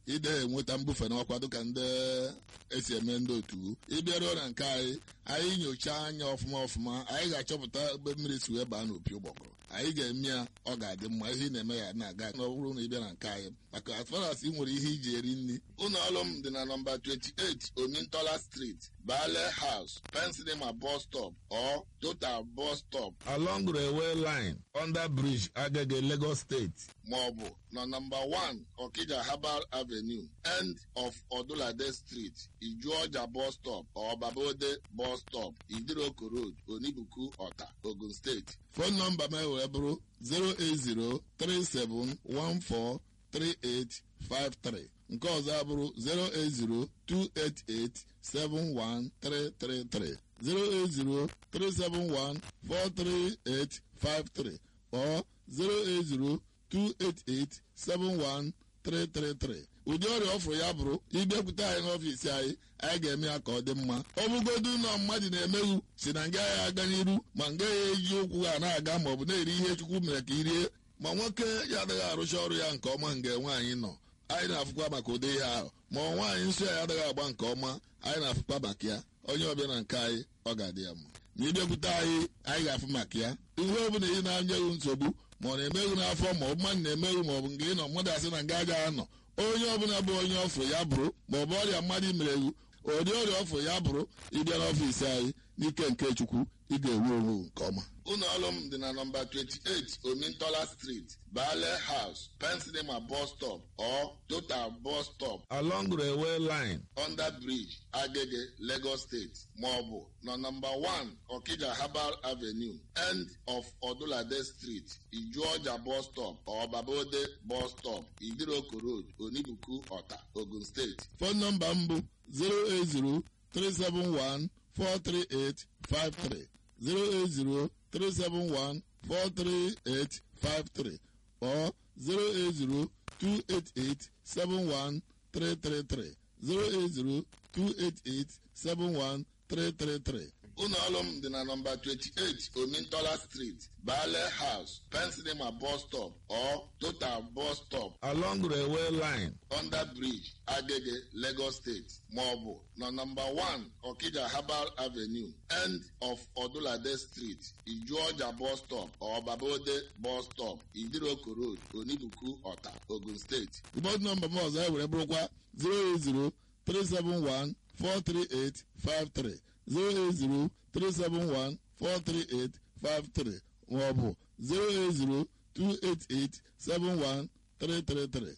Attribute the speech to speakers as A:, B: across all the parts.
A: ide enweta mbufe n'ọkwa dịka ndị esi eme ndị otu ịbịaruo na nke anyị anyị nyochaa anya ọfụma ọfụma anyị ga-achọpụta ebe mmiri si wee baa n'opi ụgbọgụrụ anyị ga-eme ya ọ ga-adị mma ihe ị na-eme ya na-aga na ọ bụrụ na ị bịa na nke anyị maka as far as ị nwere ihe iji eri nri ụlọ ọrụ m dị na nọmba 28 omintola street bale house pensinema bus stop or total bus stop along railway line under bridge agege lagos state maọbụ na nọmba 1 okija herbal avenue end of odulade street ijuọja bus stop or babode bus stop idiroko road onibuku ọta ogun steeti fon nọmba m wee bụrụ 08037143853 nke ọzọ abụrụ 08028871333 08037143853 or 08028871333 ụdị ọrịa ọfụrụ ya bụrụ ịbịakwute anyị n'ọfiisi anyị anyị ga-eme ya ka ọ dị mma ọ bụgodu ụlọ mmadụ na-emeghu si na nga ya aga n'iru ma nga ya eji ụkwụ ha na-aga ma ọ bụ na-eri ihe chukwu mere ka irie ma nwoke ya adịghị arụcha ọrụ ya nke ọma nga nwaanyị nọ anyị na-afụkwa maka ụdị ihe ahụ ma ọ nwaanyị nsọ ya adịghị agba nke ọma anyị na-afụkwa maka ya onye ọbịa na nke anyị ọ ga-adị ya mma ma ịbịakwute anyị anyị ga-afụ maka ya ihe ọ bụla ị na-anyeghị nsogbu ma ọ na-emeghu n'afọ ma ọ bụ mmadụ na-emeghu ma ọ bụ nke ị nọ mmadụ asị na nga agaghị anọ onye ọbụla bụ onye ọfụ ya bụrụ ma ọ bụ ọrịa mmadụ mereghu ụdị ọrịa ọfụ ya bụrụ ịbịa n'ọfiisi anyị n'ike nke chukwu ị ga-enwe onwe nke ọma ụlọ ọrụ m dị na nọmba 28 omintola street bale house pensinema bus stop or total bus stop along railway line under bridge agege lagos state maọbụ na nọmba 1 okija herbal avenue end of odulade street ijuọja bus stop or babode bus stop idiroko road onibuku ọta ogun steeti fon nọmba m bụ 080 371 43853 08037143853 or 08028871333 08028871333 ụlọ ọrụ m dị na nọmba 28 omintola street bale house pensinema bus stop or total bus stop along railway line under bridge agege lagos state maọbụ na nọmba 1 okija herbal avenue end of odulade street ijuọja bus stop or babode bus stop idiroko road onibuku ọta ogun steeti ụbọdụ nọmba m ọzọ ewere bụrụkwa 080 371 43853 08037143853 maọbụ 08028871333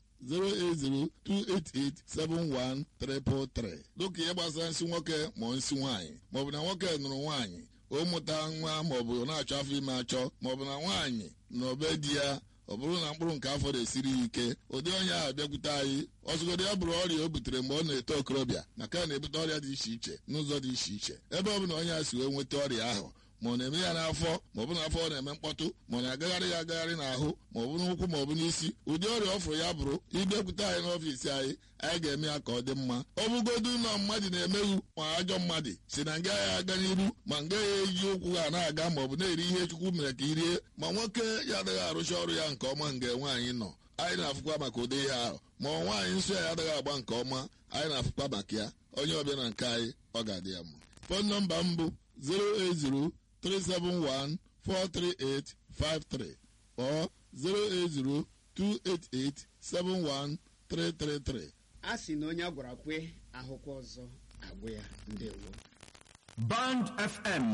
A: 08028871333 dịka ihe gbasara nsị nwoke ma nsị nwaanyị maọbụ na nwoke nụrụ nwaanyị o mụta nwa maọbụ na-achọ afọ ime achọ maọbụ na nwaanyị na obe di ya ọ bụrụ na mkpụrụ nke afọ na-esiri ya ike ụdị onye ahụ bịakwute anyị ọzụgodị ya bụrụ ọrịa o butere mgbe ọ na-eto okorobịa maka na na-ebute ọrịa dị iche iche n'ụzọ dị iche iche ebe ọ bụla onye a si wee nweta ọrịa ahụ ma ọ na-eme ya n'afọ ma ọ bụ n'afọ ọ na-eme mkpọtụ ma ọ na-agagharị ya agagharị n'ahụ ma ọ bụ n'ụkwụ ma ọ bụ n'isi ụdị ọrịa ọ fụrụ ya bụrụ ịbịakwute anyị n'ọfiisi anyị anyị ga-eme ya ka ọ dị mma ọ bụgodu ụlọ mmadụ na-emeghu ma ajọ mmadụ si na nga ya aga n'iru ma nga ya eji ụkwụ ha na-aga ma ọ bụ na-eri ihe chukwu mere ka irie ma nwoke ya adịghị arụcha ọrụ ya nke ọma nga nwaanyị nọ anyị na-afụkwa maka ụdị ihe ahụ ma ọ nwaanyị nsọ ya adịghị agba nke ọma anyị na-afụkwa maka ya onye ọbịa na nke anyị ọ ga-adị ya mma fon nọmba m bụ 080 371-43853 or 08028871333.
B: a sị na onye a gwara kwe ahụkwa ọzọ agwụ ya ndewo
C: Band FM